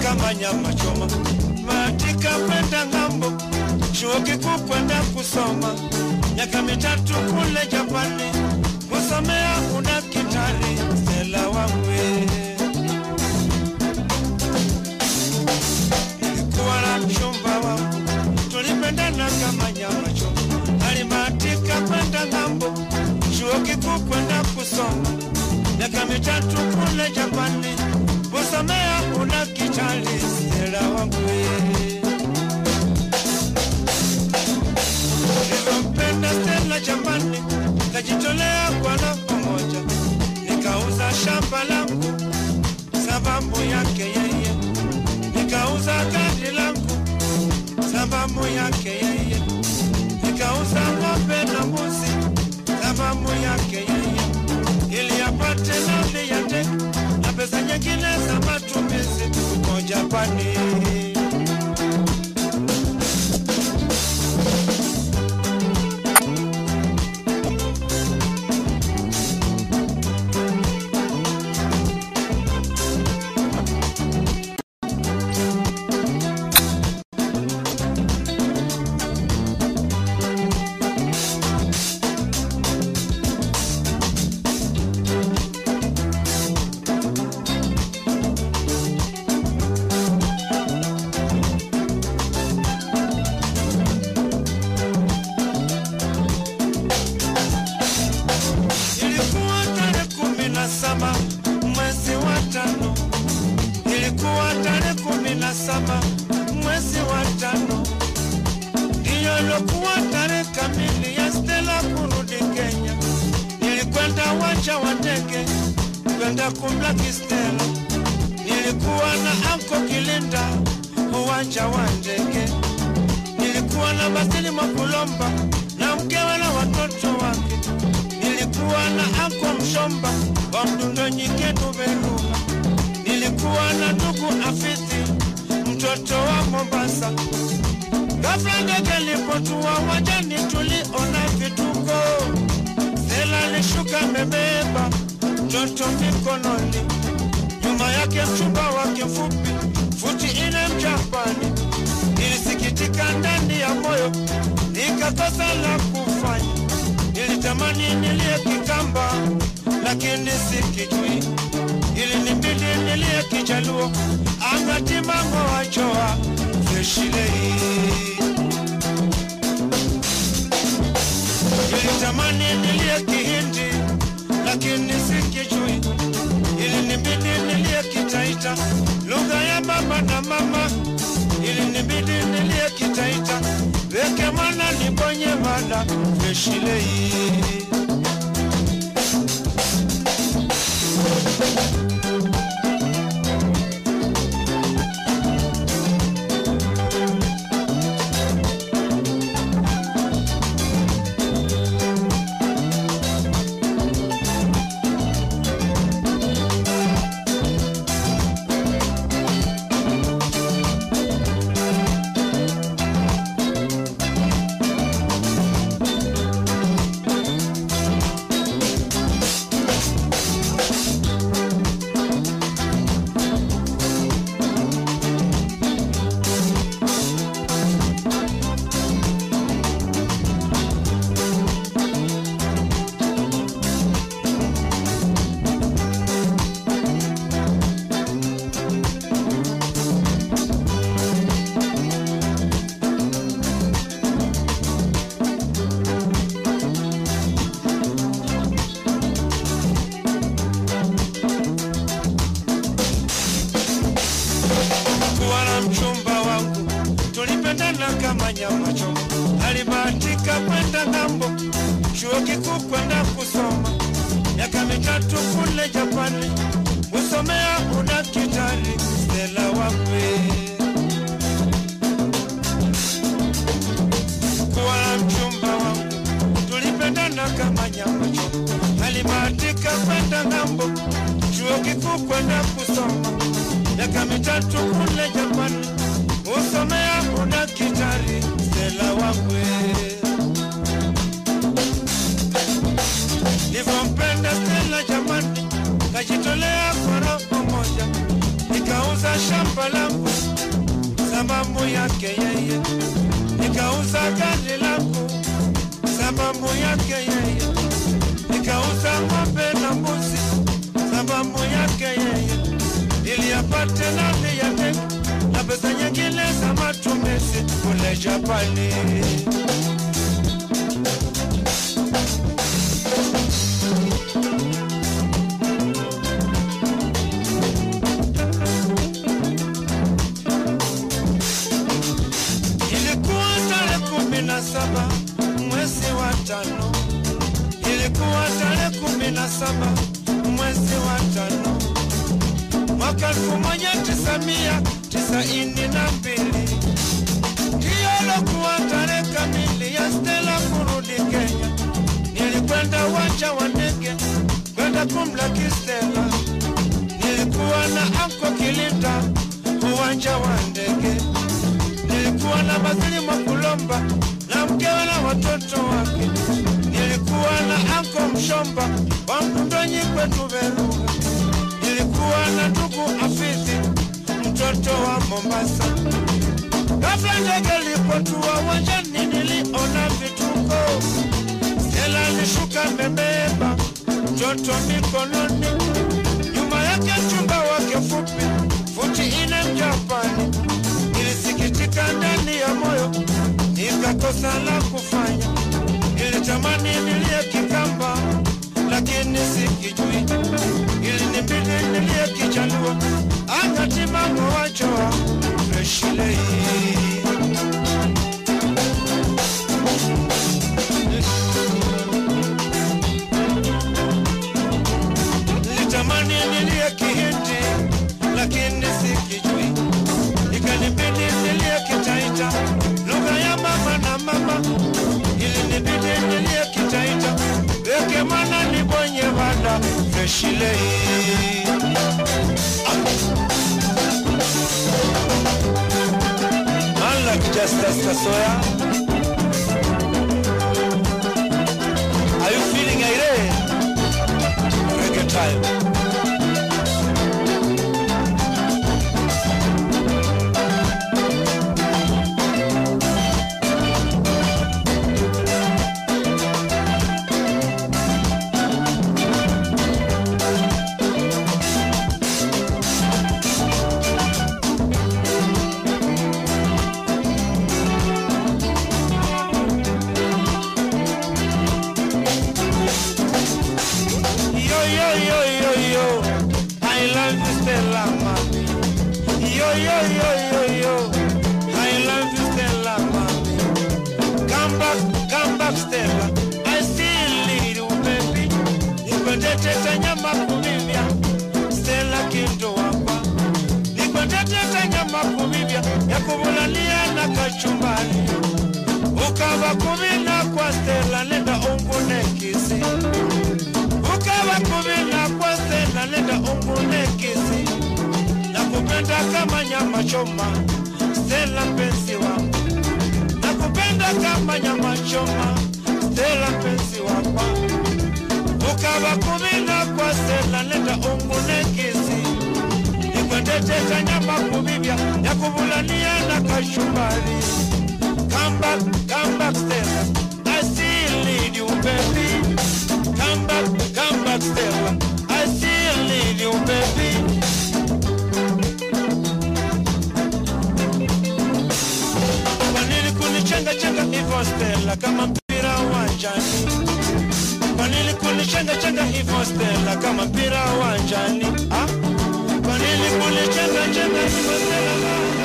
kama nyama choma, matika kwenda ng'ambo, chuo kikuu kwenda kusoma, miaka mitatu kule Japani kusomea udaktari. Stella wangu nilikuwa na mchumba wangu, tulipendana kama nyama choma, alibahatika kwenda ng'ambo, chuo kikuu kwenda kusoma, miaka mitatu kule Japani kusomea udaktari. Stella wangu nilivyompenda Stella jamani, kajitolea kwa roho moja, nikauza shamba langu sababu yake yeye, nikauza gari langu sababu yake yeye, nikauza ng'ombe na mbuzi sababu yake yeye, ili apate nauli ya ndege na pesa nyingine za matumizi huko Japani. Ilikuwa tarehe kumi na saba mwezi wa tano, ilikuwa tarehe kumi na saba mwezi wa tano, ndiyo ilikuwa tarehe kamili ya Stella kurudi Kenya. Nilikwenda uwanja wa ndege kwenda kumlaki Stella, nilikuwa na anko Kilinda uwanja wa ndege, nilikuwa na Basili Mwakulomba na mkewe na watoto wake nilikuwa na anko Mshomba wa Mdundo Nyiketu Beruga, nilikuwa na ndugu Afisi mtoto wa Mombasa. Ghafla ndege ilipotua uwanjani, tuliona vituko. Stella alishuka amebeba mtoto mikononi, nyuma yake mchumba wake mfupi futi ine Mjapani. Nilisikitika ndani ya moyo, nikakosa la kufanya nilitamani nilie Kikamba lakini sikijui, ilinibidi nilie Kijaluo angatimango wachoa feshilei. Nilitamani nilie Kihindi lakini sikijui, ilinibidi nilie Kitaita lugha ya baba na mama, ilinibidi nilie Kitaita weke mwana nibonye mada feshilei. kuwa na mchumba wangu, tulipendana kama nyama choma. Alibahatika kwenda ng'ambo, chuo kikuu kwenda kusoma, miaka mitatu kule Japani kusomea udaktari. Stella wangu kuwa na mchumba wangu, tulipendana kama nyama choma. Alibahatika kwenda ng'ambo, chuo kikuu kwenda kusoma miaka mitatu kule Japani kusomea udaktari. Stella wangu nilivyompenda Stella jamani, kajitolea kwa roho moja, nikauza shamba langu sababu yake yeye, nikauza gari langu sababu yake yeye, nikauza ng'ombe na mbuzi sababu yake yeye, ili apate nafsi ya ndege na pesa nyingine za matumizi kule Japani. Ilikuwa tarehe kumi na saba mwezi wa tano, ilikuwa tarehe kumi na saba mwezi wa tano mwaka elfu moja tisa mia tisaini na mbili ndiyo lokuwa tarehe kamili ya Stella kurudi Kenya. Nilikwenda uwanja wa ndege kwenda kumlaki Stella, nilikuwa na anko Kilinda uwanja wa ndege nilikuwa na Bazili Mwakulomba na mkewe na watoto wake. Nilikuwa na anko Mshomba wa Mkundonyi kwetu Veruga. Nilikuwa na ndugu Afidhi mtoto wa Mombasa. Ghafla ndege ilipotua uwanjani, niliona vituko. Stella alishuka amebeba mtoto mikononi, nyuma yake mchumba wake fupi futi ine Mjapani nilisikitika ndani ya moyo, nikakosa la kufanya. Nilitamani nilie Kikamba, lakini sikijui. Ilinibidi nilie Kijaluo, angati mama wachoa freshilei Nilitamani nilie Kihindi, lakini sikijui ikanibidi nilie Kitaita, lugha ya mama na mama. Ilinibidi nilie Kitaita, weke mwana nibonye wada freshilei Man like Justice Kasoya. Are you feeling irate? Reggae time. Yo, yo, yo, yo, yo. I love you, Stella, mami. Yo, yo, yo, yo, yo. I love you, Stella, mami. Come back, come back, Stella. I still need you, baby. Nikwendete nyama kumivya. Stella kindo wapa. Nikwendete nyama kumivya. Ya kubulania na kachumbani. Ukava kumina kwa Stella, nenda ungune kisi ukawa kuvina kwa Stella, nenda ungune kisi na kupenda kama nyama choma. Stella mpenzi wangu, na kupenda kama nyama choma. Stella mpenzi wangu, ukawa kuvina kwa Stella, nenda ungune kisi nikwendeteta nyama kuvivya ya kuvulania na kashumbari. Come back, come back, Stella. I still need you, baby. Come back, come back, Stella. I still need you, baby. Kwa nini kunichenga chenga hivyo Stella, kama mpira uwanjani? Kwa nini kunichenga chenga hivyo Stella, kama mpira uwanjani? Ah? Kwa nini kunichenga chenga hivyo Stella?